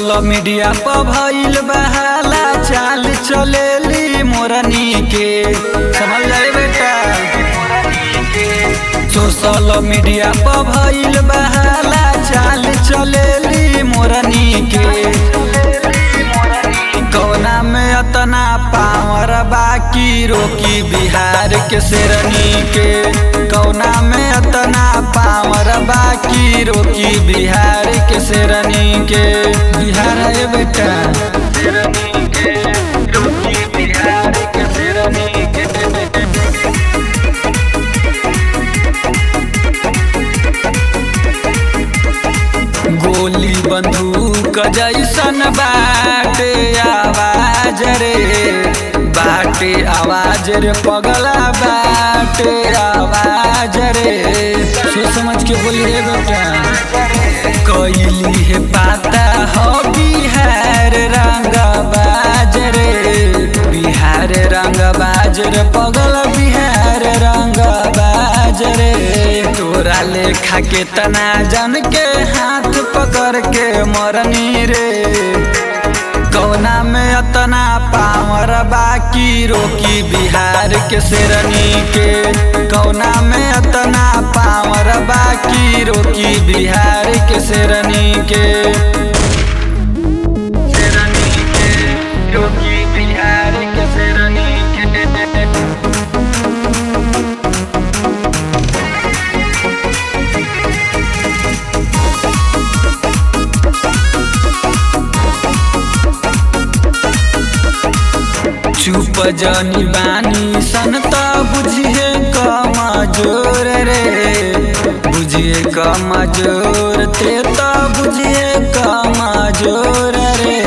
social media पर भइल बहाला चाल चलेली मोरनी के समझ जाए बेटा सोशल मीडिया पर भइल बहाला चाल चलेली मोरनी के कौना में अतना पावर बाकी रोकी बिहार के शेरनी के कौना में अतना पावर बाकी रोकी बिहार के शेरनी के बिहार है बेटा शेरनी के रोकी बिहार के शेरनी के गोली बंदूक जैसन बाटे आवाज रे बाटे आवाज रे पगला बाटे आवाज रे सोच समझ के बोली रे बेटा कैली है पाता हो बिहार रंग बाज रे बिहार रंग बाज रे पगल बिहार रंग बाज रे तोरा लेखा के तना जन के हाथ पकड़ के मरनी रे कौना में अतना पावर बाकी रोकी बिहार के शेरनी के कौना में अतना पावर बाकी रोकी बिहार के शेरनी के शेरनी के रोकी बिहार के शेरनी के चुप जनी बानी सन त बुझिए कमजोर रे बुझिए कमजोर ते त बुझिए कमजोर रे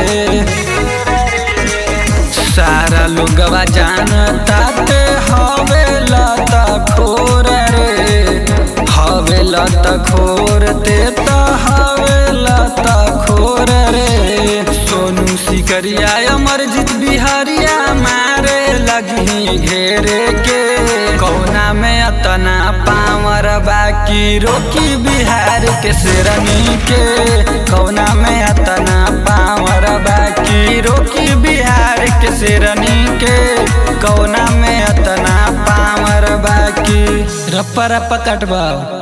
सारा लोगवा जानता ते हवे लत खोर रे हवे लत खोर ते त हवे लत खोर रे सोनू सिकरिया अमरजीत बिहारिया मारे लगी घेरे के कौना में अतना पावर बाकी रोकी बिहार के शेरनी के कौना में अतना पावर बाकी रोकी बिहार के शेरनी के कौना में अतना पावर बाकी रप्पा रप्पा कटवाओ